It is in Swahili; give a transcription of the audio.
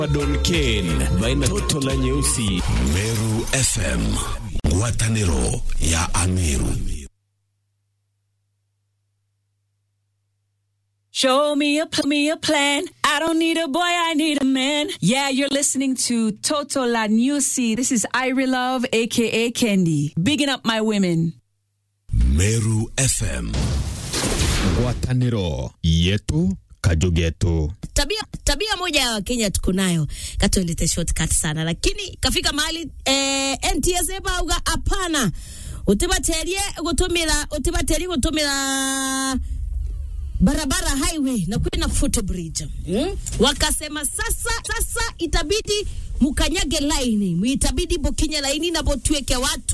Don Ken baina toto la nyeusi Meru FM, ngwatanĩro ya Ameru. Show me a pl- me a plan. I don't need a boy, I need a man. Yeah, you're listening to Toto La Newsy. This is Irie Love, aka Candy. Bigging up my women. Meru FM. ngwatanĩro yetu kajugetu tabia tabia moja ya wakenya tuko nayo katolete shortcut sana lakini kafika mahali eh, ntsa bauga hapana utibaterie gutumira utibaterie gutumira barabara highway na kwina footbridge hmm? wakasema sasa sasa itabidi mukanyage laini itabidi bokinye laini na botueke watu